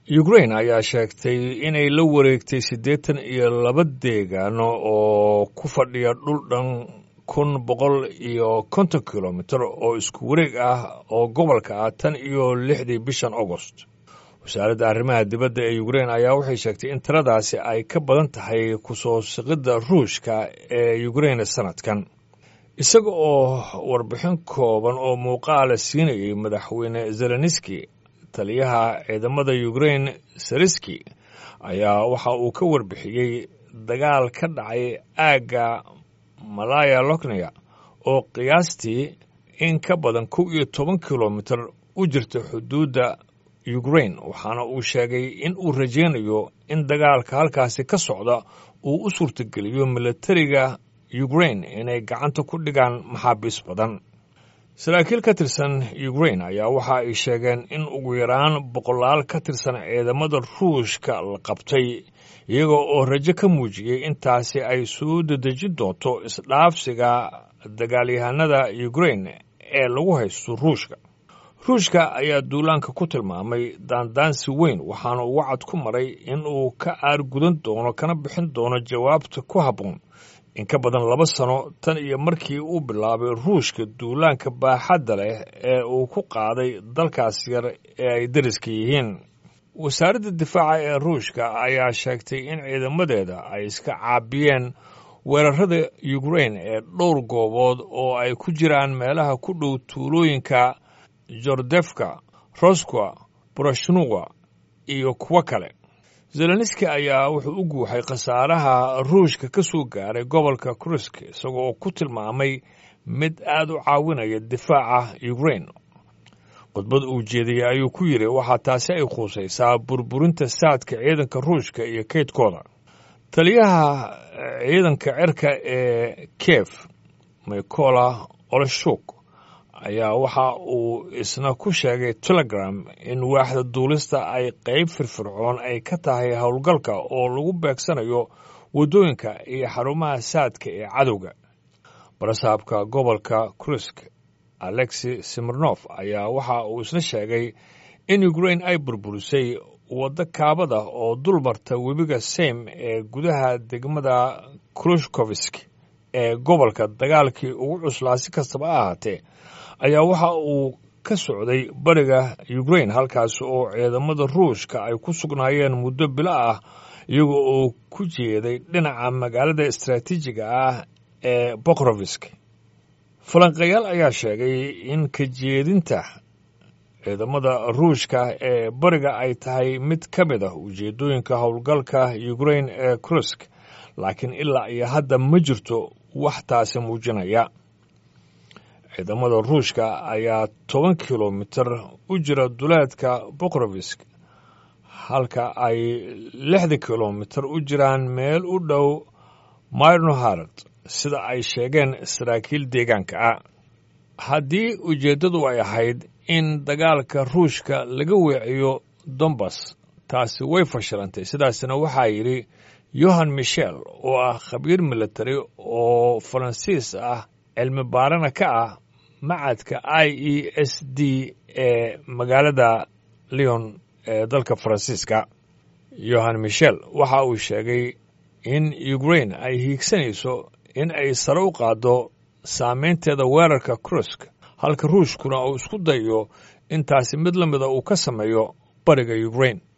ukrain ayaa sheegtay inay la wareegtay siddeetan iyo laba deegaano oo ku fadhiya dhul dhan kun boqol iyo konton kilomitir oo isku wareeg ah oo gobolka ah tan iyo lixdii bishan agost wasaaradda arrimaha dibadda ee ukrain ayaa waxay sheegtay in tiradaasi ay ka badan tahay kusoo siqidda ruushka ee ukrain sanadkan isaga oo warbixin kooban oo muuqaala siinayay madaxweyne zelenski taliyaha ciidamada ukrain sariski ayaa waxa uu ka warbixiyey dagaal ka dhacay aagga malaya lokneya oo qiyaastii in ka badan kow iyo toban kilomitir u jirta xuduudda ukrain waxaana uu sheegay in uu rajaynayo in dagaalka halkaasi ka socda uu u suurtageliyo milatariga ukrain inay gacanta ku dhigaan maxaabiis badan saraakiil ka tirsan ukrain ayaa waxa ay sheegeen in ugu yaraan boqolaal ka tirsan ciidamada ruushka la qabtay iyaga oo rajo ka muujiyey intaasi ay soo dedejin doonto isdhaafsiga dagaalyahanada ukrain ee lagu haysto ruushka ruushka ayaa duulaanka ku tilmaamay daandaansi weyn waxaana uu wacad ku maray in uu ka aargudan doono kana bixin doono jawaabta ku habboon in ka badan laba sano tan iyo markii uu bilaabay ruushka duulaanka baaxadda leh ee uu ku qaaday dalkaas yar ee ay dariska yihiin wasaaradda difaaca ee ruushka ayaa sheegtay in ciidamadeeda ay iska caabiyeen weerarada ukrain ee dhowr goobood oo ay ku jiraan meelaha ku dhow tuulooyinka jordefka roskwa borashnuwa iyo kuwo kale zelenski ayaa wuxuu u guuxay khasaaraha ruushka ka soo gaaray gobolka krusk isagoo oo ku tilmaamay mid aad u caawinaya difaaca ukrain khudbad uu jeediyey ayuu ku yidhi waxaa taasi ay khuusaysaa burburinta saadka ciidanka ruushka iyo kaydkooda taliyaha ciidanka cirka ee kiev mykola oleshuk ayaa waxa uu isna ku sheegay telegram in waaxda duulista ay qayb firfircoon ay ka tahay howlgalka oo lagu beegsanayo waddooyinka iyo xarumaha saadka ee cadowga barasaabka gobolka krusk alexi simirnof ayaa waxa uu isna sheegay in ukrain ay burburisay waddo kaabada oo dul marta webiga seym ee gudaha degmada krushkovisk ee gobolka dagaalkii ugu cuslaa si kastaba ha ahaatee ayaa waxa uu ka socday bariga ukrain halkaas oo ciidamada ruushka ay ku sugnaayeen muddo bilo ah iyaga oo ku jeeday dhinaca magaalada istaraatiijiga ah ee bokrovisk falanqayaal ayaa sheegay in ka jeedinta ciidamada ruushka ee bariga ay tahay mid ka mid ah ujeeddooyinka howlgalka ukrain ee krusk laakiin ilaa iyo hadda ma jirto wax taasi muujinaya ciidamada ruushka ayaa toban kilomitir u jira duleedka bokrovisk halka ay lixdan kilomitir u jiraan meel u dhow myrnoharad sida ay sheegeen saraakiil deegaanka ah haddii ujeeddadu ay ahayd in dagaalka ruushka laga weeciyo dombas taasi way fashilantay sidaasna waxaa yidhi yohan michel oo ah khabiir militari oo faransiis ah cilmi baarana ka ah macadka i e s d ee magaalada leon ee dalka faransiiska yohan michel waxa uu sheegay in ukrain ay hiigsanayso in ay sare u qaaddo saameynteeda weerarka krusk halka ruushkuna uu isku dayo intaasi mid la mida uu ka sameeyo bariga ukrain